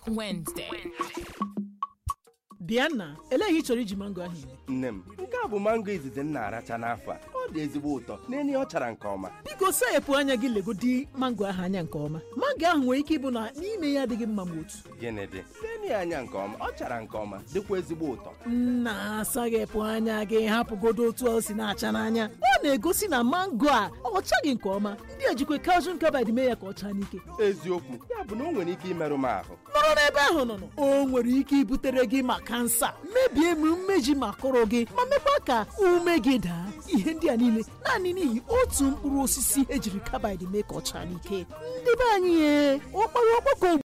Wednesday. Diana elee ihe ị chọrọ iji mango ahụ eme nne m nke a bụ mango izizi m na-aracha n'afọ a ọ dị ezigbo ụtọ n'enye ọ chara nke ọma biko sayepụ anya gị legodi mango ahụ anya nke ọma mango ahụ nwere ike ịbụ na n'ime ya adịghị mma ma otu gịnị dị n'enye ya anya nke ọma ọ chara nke ọma dịkwa ezigbo ụtọ nna asaghepụ anya gị hapụgodo otu ọ si na-acha n'anya ọ na-egosi na mango a ọ chaghị nke ọma ndị ejikwa calcium carbide mee ya ka ọ chaa n'ike eziokwu ya bụ na o nwere ike imerụ m ahụ nọrọ n'ebe ahụ nọ nọ. o nwere ike ibutere gị ma kansa mebie ma mmeji ma kụrụ gị ma mekwa ka ume gị daa ihe ndị a niile naanị n'ihi otu mkpụrụ osisi ejiri carbide mee ka ọ chaa n'ike ndị be anyị ye ọkpara ọkpọkọ